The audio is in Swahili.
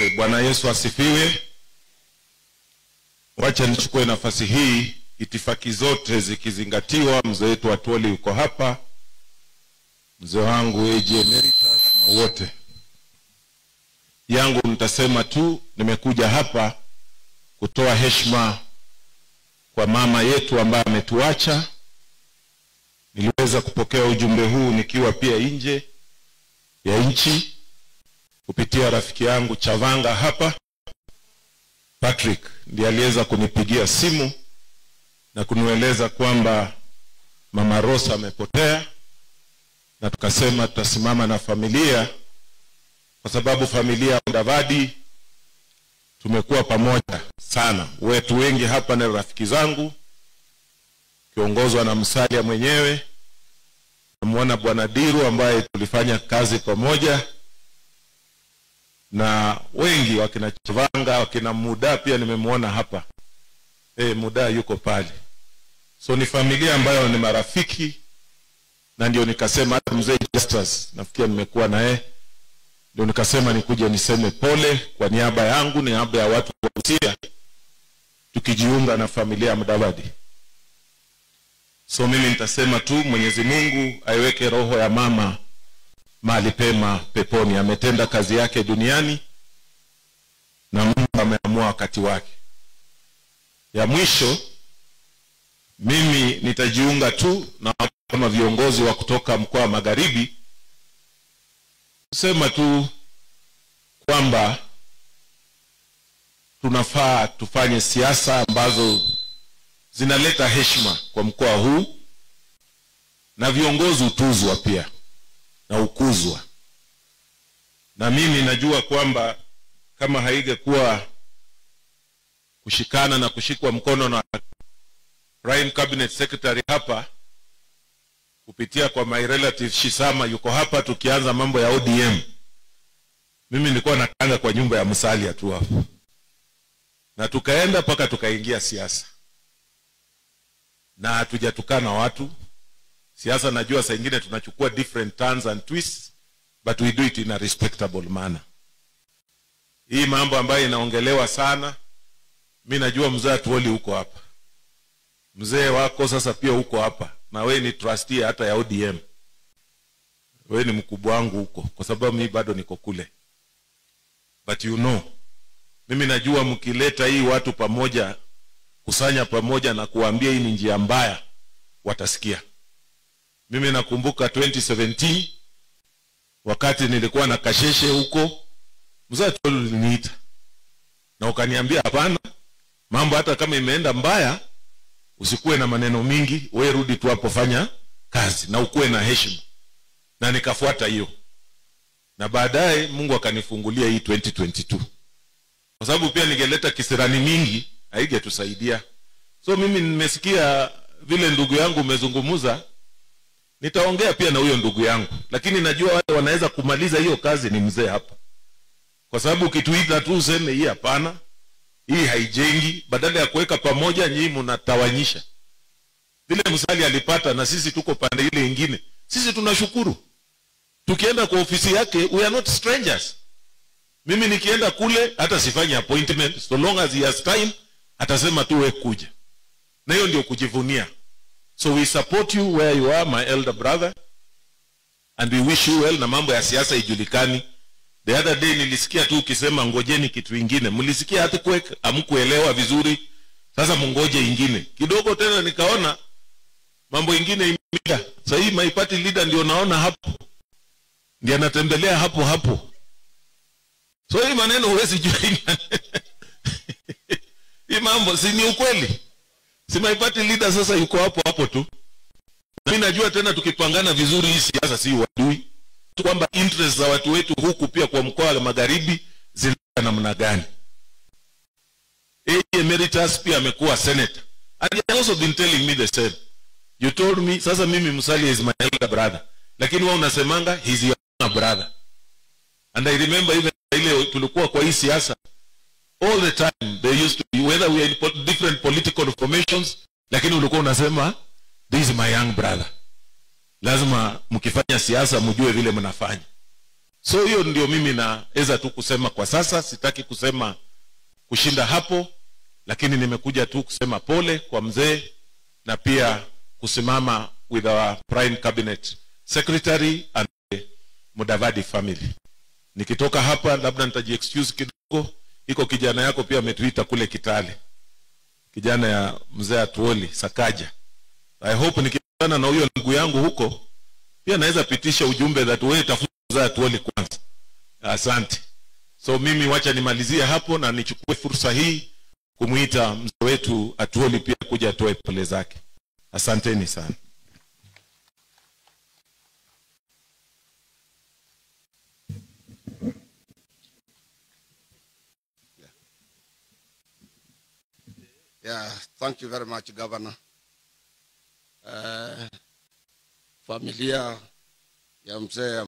wote. Bwana Yesu asifiwe. Wacha nichukue nafasi hii, itifaki zote zikizingatiwa. Mzee wetu Atwoli yuko hapa, mzee wangu AG Emeritus na wote yangu, nitasema tu nimekuja hapa kutoa heshima kwa mama yetu ambaye ametuacha. Niliweza kupokea ujumbe huu nikiwa pia nje ya nchi kupitia rafiki yangu Chavanga hapa Patrick, ndiye aliweza kunipigia simu na kunieleza kwamba mama Rosa amepotea, na tukasema tutasimama na familia, kwa sababu familia ya Mudavadi tumekuwa pamoja sana. Wetu wengi hapa ni rafiki zangu, kiongozwa na Msalia mwenyewe. Namwona Bwana Diru ambaye tulifanya kazi pamoja na wengi wakina Chavanga, wakina Muda pia nimemwona hapa. E, Muda yuko pale, so ni familia ambayo ni marafiki, na ndio nikasema hata mzee Justus nafikiri nimekuwa naye, ndio nikasema nikuje niseme pole kwa niaba yangu, niaba ya watu wa Busia, tukijiunga na familia ya Mudavadi. So mimi nitasema tu Mwenyezi Mungu aiweke roho ya mama mahali pema peponi. Ametenda kazi yake duniani na Mungu ameamua wakati wake. Ya mwisho, mimi nitajiunga tu na kama viongozi wa kutoka mkoa wa Magharibi kusema tu kwamba tunafaa tufanye siasa ambazo zinaleta heshima kwa mkoa huu na viongozi hutuzwa pia na ukuzwa. Na mimi najua kwamba kama haingekuwa kushikana na kushikwa mkono na Prime Cabinet Secretary hapa kupitia kwa my relative Shisama yuko hapa, tukianza mambo ya ODM, mimi nilikuwa nakanga kwa nyumba ya Musalia tu hapo, na tukaenda mpaka tukaingia siasa, na hatujatukana watu siasa najua saa ingine tunachukua different turns and twists but we do it in a respectable manner hii mambo ambayo inaongelewa sana mi najua mzee atuoli huko hapa mzee wako sasa pia huko hapa na we ni trustee hata ya odm we ni mkubwa wangu huko kwa sababu mi bado niko kule but you know mimi najua mkileta hii watu pamoja kusanya pamoja na kuwaambia hii ni njia mbaya watasikia mimi nakumbuka 2017 wakati nilikuwa na kasheshe huko mzee uliniita na ukaniambia hapana mambo hata kama imeenda mbaya usikuwe na maneno mingi we rudi tu hapo fanya kazi na ukuwe na heshima na nikafuata hiyo na baadaye mungu akanifungulia hii 2022 kwa sababu pia ningeleta kisirani mingi haigetusaidia so mimi nimesikia vile ndugu yangu umezungumuza nitaongea pia na huyo ndugu yangu lakini najua wale wanaweza kumaliza hiyo kazi ni mzee hapa kwa sababu ukituita tu useme hii hapana hii haijengi badala ya kuweka pamoja nyii mnatawanyisha vile msali alipata na sisi tuko pande ile ingine sisi tunashukuru tukienda kwa ofisi yake we are not strangers mimi nikienda kule hata sifanyi appointment so long as he has time atasema tu we kuja na hiyo ndio kujivunia so we support you where you are my elder brother and we wish you well na mambo ya siasa ijulikani the other day nilisikia tu ukisema ngojeni kitu ingine mlisikia hata kwe amkuelewa vizuri sasa mungoje ingine kidogo tena nikaona mambo ingine imida sahii my party leader ndio naona hapo ndiye anatembelea hapo hapo so hii maneno huwezi jua hii mambo si ni ukweli si my party leader sasa yuko hapo hapo tu na mi najua tena tukipangana vizuri hii siasa si wadui kwamba interest za watu wetu huku pia kwa mkoa wa magharibi zina namna gani emeritus pia amekuwa senator and he has also been telling me the same you told me sasa mimi msali is my elder brother lakini wewe unasemanga he's your younger brother and i remember even ile tulikuwa kwa hii siasa all the time they used to be, whether we are in po different political formations lakini ulikuwa unasema this is my young brother lazima mkifanya siasa mjue vile mnafanya so hiyo ndio mimi naweza tu kusema kwa sasa sitaki kusema kushinda hapo lakini nimekuja tu kusema pole kwa mzee na pia kusimama with our prime cabinet secretary and the mudavadi family nikitoka hapa labda nitajiexcuse kidogo iko kijana yako pia ametuita kule kitale kijana ya mzee atuoli sakaja i hope nikikutana na huyo ndugu yangu huko pia naweza pitisha ujumbe that wewe tafuta mzee atuoli kwanza asante so mimi wacha nimalizie hapo na nichukue fursa hii kumwita mzee wetu atuoli pia kuja atoe pole zake asanteni sana Yeah, thank you very much, Governor. Uh, familia ya mzee